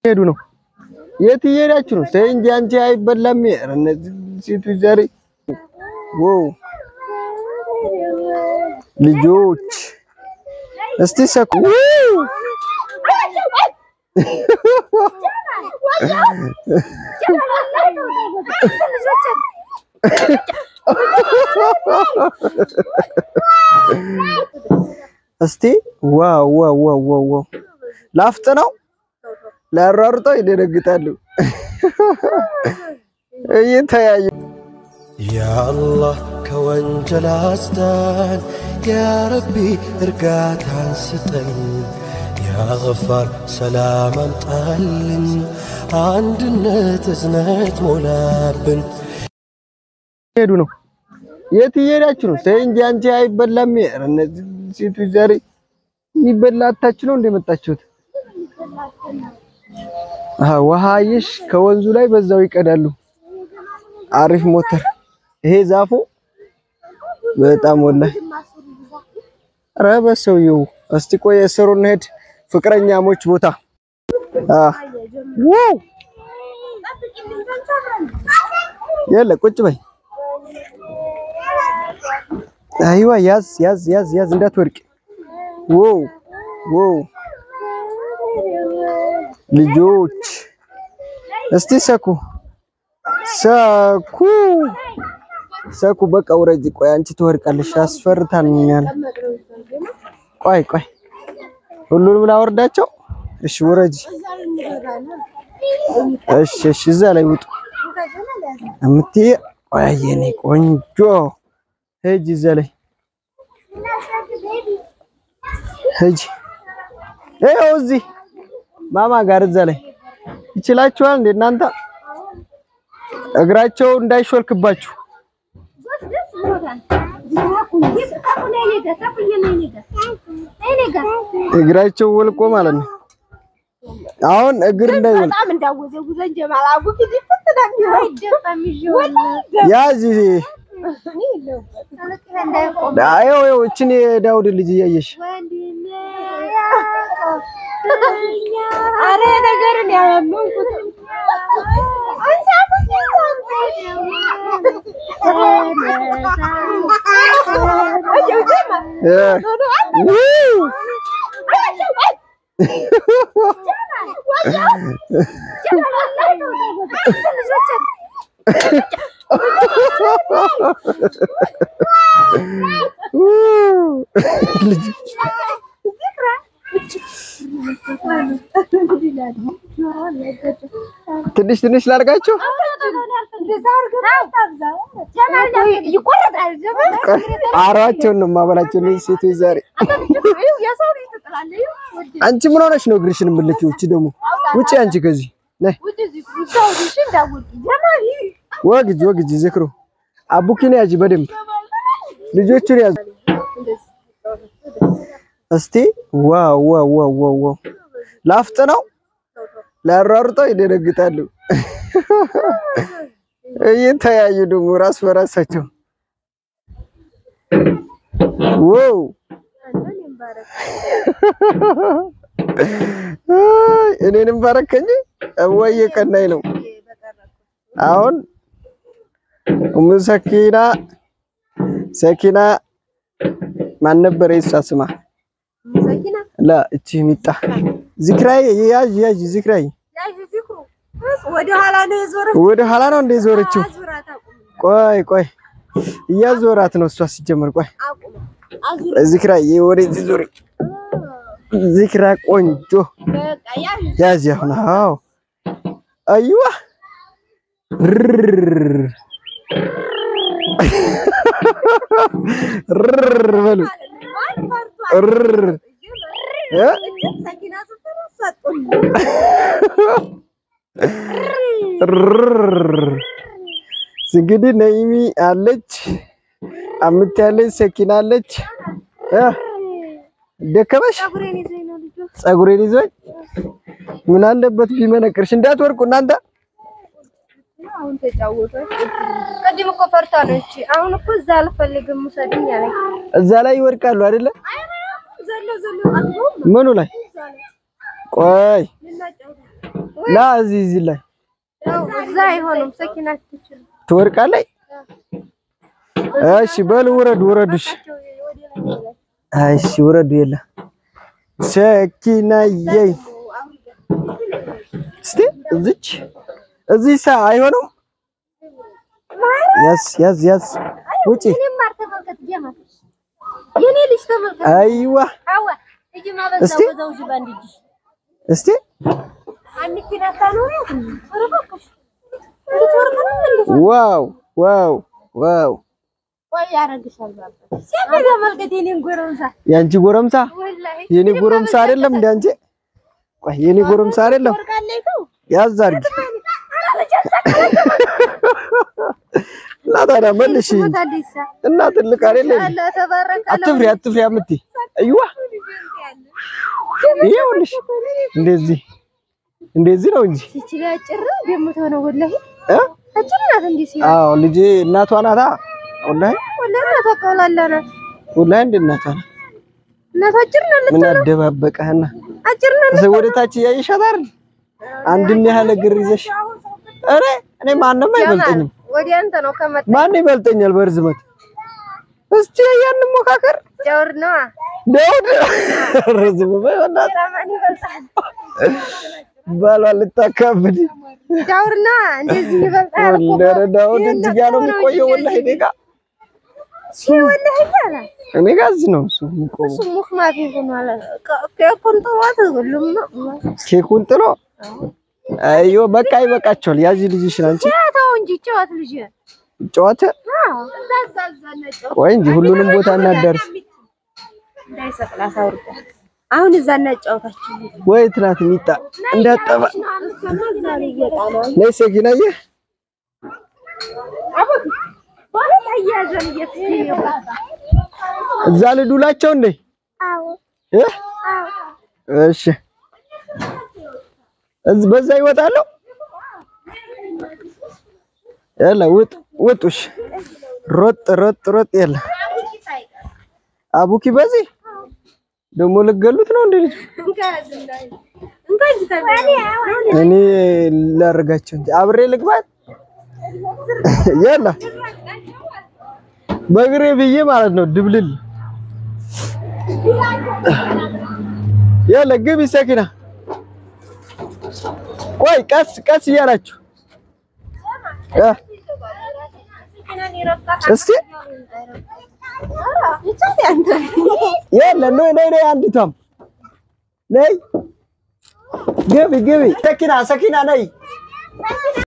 ሄዱ ነው። የት እየሄዳችሁ ነው? ተይ እንጂ አንቺ አይበላም። ኧረ እነዚህ ሴቶች ዛሬ ዋው! ልጆች እስቲ ሰኩ እስቲ ዋው ዋው ዋው ዋው ዋው ላፍጥ ነው ላሯሩጠው ይደነግጣሉ። እየተያዩ ያአላህ ከወንጀል አስዳን፣ ያረቢ እርጋታን ስጠኝ፣ ያገፋር ሰላም አምጣልን፣ አንድነት እዝነት ሞላብን። ሄዱ ነው። የት እየሄዳችሁ ነው? ተይ እንጂ አንቺ አይበላም። ኧረ እነዚህ ሴቶች ዛሬ የሚበላ አታችሁ ነው እንደመጣችሁት? አሃ ውሃ አየሽ፣ ከወንዙ ላይ በዛው ይቀዳሉ። አሪፍ ሞተር። ይሄ ዛፉ በጣም ወላሂ ኧረ በሰውዬው እስቲ ቆይ እስሩ እንሂድ። ፍቅረኛሞች ቦታ አ ዋው የለ ቁጭ በይ። አይዋ ያዝ ያዝ ያዝ ያዝ እንዳትወድቅ። ዋው ዋው ልጆች እስቲ ሰኩ ሰኩ ሰኩ በቃ ውረጅ። ቆይ አንቺ ትወድቃለሽ። አስፈርታኛል። ቆይ ቆይ ሁሉንም ላወርዳቸው። እሺ ውረጅ። እሺ እሺ እዛ ላይ ውጡ እምትይ ቆይ የኔ ቆንጆ ሂጂ እዛ ላይ ሂጂ። ይኸው እዚህ ማማ ጋር እዛ ላይ ይችላችኋል እንደ እናንተ እግራቸው እንዳይሾልክባችሁ እግራቸው ወልቆ ማለት ነው። አሁን እግር እንዳይወልቅ ያዝ። አዮ አዮ እችን የዳውድ ልጅ እያየሽ አረ ነገርን ያመንኩት ትንሽ ትንሽ ላድርጋቸው። አሯቸውን ነው የማበላቸው እነዚህ ሴቶች ዛሬ። አንቺ ምን ሆነሽ ነው እግርሽን የምልኪው? እቺ ደግሞ ውጪ አንቺ ከዚህ ነይ። ወግጅ ወግጅ ዝክሩ አቡኪን ያጂ በደንብ ልጆቹን ያዙ እስቲ። ዋው ዋው ዋው ዋው ዋው ላፍጥ ነው ላሯሩጠው ይደነግጣሉ። እየተያዩ ደግሞ ራስ በራሳቸው ዋው እኔንም ባረከኝ እወየ ቀናይ ነው። አሁን ኡሙ ሰኪና ሰኪና ማን ነበር የእሷ ስማ? ላ እቺ ሚጣ ዝክራይ ያዥ ያዥ ዝክራይ ወደ ኋላ ነው የዞረ ወደ ኋላ ነው እንደ ዞረችው። ቆይ ቆይ እያዞራት ነው እሷ ሲጀመር። ቆይ ዝክራይ ወደዚህ ዞሪ። ዝክራ ቆንጆ ያዥ አሁን። አዎ አይዋ ርር በሉ ርር እ እንግዲህ ነይሚ አለች፣ አምት ያለች ሰኪና አለች። ደከመሽ? ፀጉሬን ይዞኝ ምን አለበት ቢመነቅርሽ? እንዳትወርቁ እናንተ። አሁን ተጫወቱ። ቅድም እኮ ፈርታ ነች። አሁን እኮ እዛ አልፈልግም ውሰድኝ አለኝ። እዛ ላይ ይወድቃሉ አይደለ? ዘሎ ዘሎ አጥቦ ምኑ ላይ? ቆይ ላ እዚህ እዚህ ላይ ያው እዛ አይሆንም። ሰኪና አትችልም። ትወድቃለች። እሺ በል ውረዱ፣ ውረዱ። እሺ እሺ ውረዱ። የለ ሰኪናዬ እስቲ እዚች እዚህ ሳ አይሆንም። ያዝ ያዝ ያዝ ውጪ። እኔም ማር ተመልከት ጀማ የኔ ልጅ ተመልከት። አይዋ አዋ እጅ ማበዛው እስቲ። በዛው እጅ ባንድ እጅ እስቲ አንድ ኪናታ ነው ኧረ እባክሽ እንዴት ወርቅ ነው እንዴ? ዋው ዋው ዋው ቆይ ያረግሻል ባባ ሲያበዛ ተመልከት የኔን ጎረምሳ ያንቺ ጎረምሳ ወላሂ የኔ ጎረምሳ አይደለም እንደ አንቺ። ቆይ የኔ ጎረምሳ አይደለም። ወርቃለች ነው ያዝ አድርጊ እና ታዲያ መልሽ ሞታለች ሳ እና ትልቅ አይደለም። አለ ተባረከ አትፍሪ አትፍሪ አምቲ አይዋ ይኸውልሽ እንደዚህ እንደዚህ ነው እንጂ ይችላ ጭር ደምተው ነው ወላሂ እ አጭር ናት እንዴ ሲያ አዎ ልጄ እናቷ ናታ። ወላሂ ወላሂ እናቷ ቀውላላ ናት ወላሂ እንደ እናቷ ናት። እናቷ አጭር ናት ምን አደባበቀህና አጭር ናት እዚህ ወደ ታች እያየሻት አይደል? አንድም ያህል እግር ይዘሽ ኧረ እኔ ማንም አይበልጠኝም። ወዲያ አንተ ነው ከመጣ ማን ይበልጠኛል በርዝመት? እስቲ ያን ሞካከር ጀውር ነዋ ዳውድ ረዝም በእናትህ ለማን ይበልጣል ባሏ ልታካብድ ዳውር ነዋ እንደዚህ ይበልጣል እኮ ወለረ ዳውድ እዚህ ጋር ነው የሚቆየው። ወላሂ እኔ ጋር ሲ ወላሂ ያለ እኔ ጋር እዚህ ነው እሱ የሚቆመው። እሱ ሙክ ማፊ ሆኗል ከኮን ጥዋት ሁሉም ነው ኬኩን ጥሎ አዮ በቃ ይበቃቸዋል። ያዚ ልጅሽን አንቺ ተው እንጂ ጨዋት ልጅ ጨዋታ አዎ እዛ እዛ ነጨው ቆይ እንጂ ሁሉንም ቦታ እናዳርስ። እንዳይሰቅላ ሳውርዳ አሁን እዛ እናጫወታችሁ ወይ ትናት ሚጣ እንዳጠባ ነይ ሰጊናዬ እዛ ልዱላቸው እንዴ እ እሺ እዝ በዛ ይወጣሉ። ያለ ውጥ ውጡሽ ሮጥ ሮጥ ሮጥ ያለ አቡኪ በዚህ ደግሞ ልገሉት ነው እንዴ ልጅ እኔ ላደርጋቸው እንጂ አብሬ ልግባት ያለ በእግሬ ብዬ ማለት ነው ድብልል ያለ ግቢ ሰኪና ቆይ ቀስ ቀስ እያላችሁ እ እስቲ ያለ ነይ ነይ ነይ አንዲቷም ነይ ግቢ ግቢ ሰኪና ሰኪና ነይ